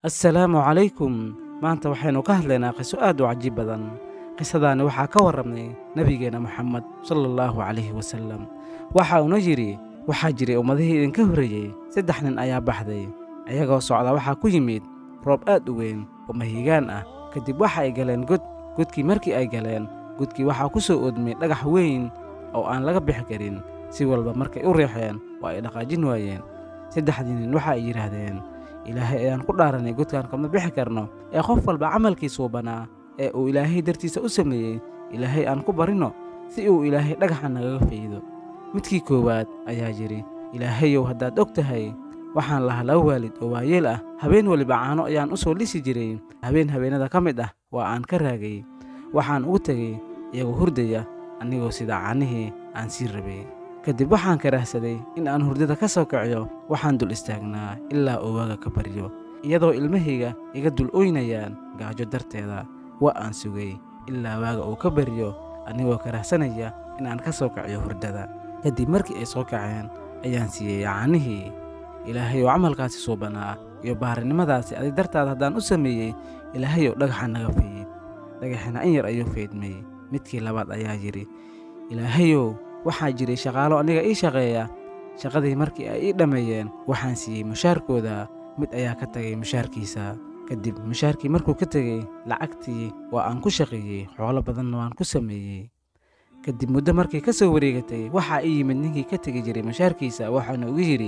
assalaamu calaykum maanta waxaynu ka hadlaynaa qiso aad u cajiib badan qisadaani waxaa ka warramnay nebigeenna moxamed sala allahu calayhi wasallam waxa uuna yidhi waxaa jiray ummadihii idinka horreeyey saddex nin ayaa baxday ayagoo socda waxaa ku yimid roob aad u weyn oo mahigaan ah kadib waxa ay galeen god godkii markii ay galeen godkii waxaa ku soo oodmay dhagax weyn oo aan laga bixi karin si walba markay u riixeen oo ay dhaqaajin waayeen saddexdii nin waxa ay yidhaahdeen ilaahay ayaan ku dhaaranay godkaan kama bixi karno ee qof walba camalkiisuu banaa ee uu ilaahay dartiisa u sameeyey ilaahay aan ku barinno si uu ilaahay dhagaxa nagaga faydo midkii koowaad ayaa yidhi ilaahayow haddaad og tahay waxaan lahaa laba waalid oo waayeel ah habeen weliba caano ayaan u soo lisi jiray habeen habeenada ka mid ah waa aan ka raagay waxaan ugu tegey iyagoo hurdaya anigoo sida caanihii aan sii rabay kadib waxaan karaahsaday in aan hurdada ka soo kiciyo waxaan dul istaagnaa ilaa uu waaga ka baryo iyadoo ilmahayga iga dul oynayaan gaajo darteeda waa aan sugay ilaa waaga uu ka baryo anigoo karaahsanaya in aan ka soo kiciyo hurdada kadib markii ay soo kaceen ayaan siiyey caanihii ilaahayou camalkaasi suubanaa iyo baarinimadaasi adig dartaada haddaan u sameeyey ilaahayow dhagaxa naga fayd dhagaxina in yar ayuu faydmay midkii labaad ayaa yidhi ilaahayow waxaa jiray shaqaalo aniga ii shaqeeya shaqadii markii ay ii dhammeeyeen waxaan siiyey mushaarkooda mid ayaa ka tagay mushaarkiisa kadib mushaarkii markuu ka tegey lacagtii waa aan ku shaqeeyey xoolo badanna waan ku sameeyey kadib muddo markay ka soo wareegatay waxaa ii yimid ninkii ka tegi jiray mushaarkiisa waxaana ugu yidhi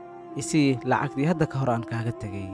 isii lacagtii hadda ka hor aan kaaga tegey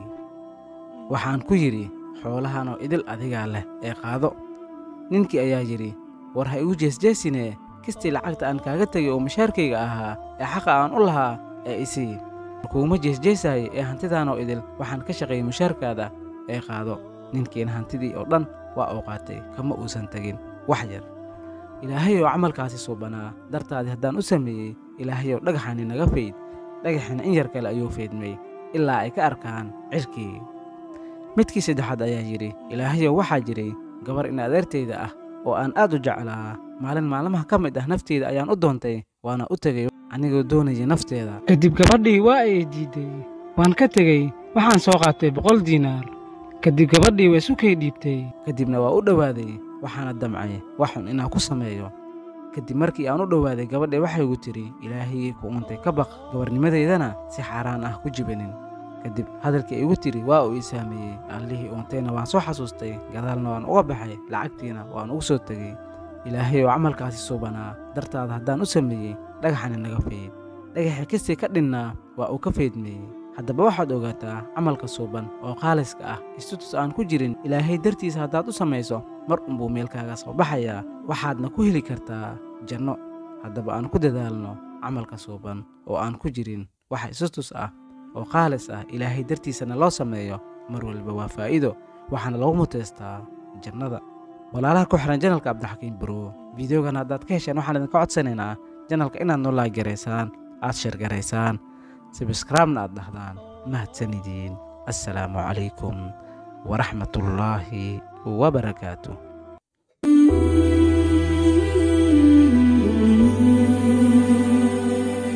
waxaan ku yidhi xoolahanoo idil adigaa leh ee qaado ninkii ayaa yidhi war ha igu jeesjeesinee kistii lacagta aan kaaga tegay oo mushaarkayga ahaa ee xaqa aan u lahaa ee isii kuuma jeesjeesaayo ee hantidaanoo idil waxaan ka shaqeeyey mushaarkaada ee qaado ninkiina hantidii oo dhan waa uu qaatay kama uusan tegin wax yar ilaahayou camalkaasi suubanaa dartaadii haddaan u sameeyey ilaahayow dhagaxani naga fayd dhagaxina in yar kale ayuu faydmay ilaa ay ka arkaan cirkii midkii saddexaad ayaa yidhi ilaahayow waxaa jiray gabar in adeertayda ah oo aan aad u jeclaa maalin maalmaha ka mid ah nafteyda ayaan u doontay waana u tegey anigoo doonayay nafteeda kadib gabadhii waa ay diidday waan ka tegey waxaan soo qaatay boqol diinaar kadib gabadhii waa isu kay dhiibtay kadibna waa u dhowaaday waxaana damcay waxun inaan ku sameeyo kadib markii aan u dhowaaday gabadhii waxay igu tidhi ilaahayii ku untay ka baq gabarnimadeydana si xaaraan ah ku jibanin kadib hadalkii igu tidhi waa uu ii saameeyey allihii uuntayna waan soo xasuustay gadaalna waan uga baxay lacagtiina waan ugu soo tegey ilaahayou camalkaasi suubanaa dartaada haddaan u sameeyey dhagaxani naga fayd dhagaxii kastii ka dhinnaa waa uu ka faydmeeyey haddaba waxaad ogaataa camalka suuban oo qaaliska ah istutus aan ku jirin ilaahay dartiisa haddaad u samayso mar unbuu meelkaaga soo baxayaa waxaadna ku heli kartaa janno haddaba aan ku dadaalno camalka suuban oo aan ku jirin wax istutus ah oo qaalis ah ilaahay dartiisana loo sameeyo mar waliba waa faa'iido waxaana lagu muteystaa jannada walaalaha ku xihan janalka cabdixakiin buro fideogan haddaad ka hesheen waxaan idinka codsanaynaa janalka inaad noo laagaraysaan aad sheergaraysaan sabskraibna aad dhahdaan mahadsanidin assalaamu calaykum waraxmatullaahi wabarakaatu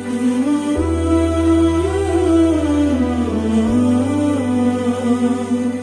Thank you.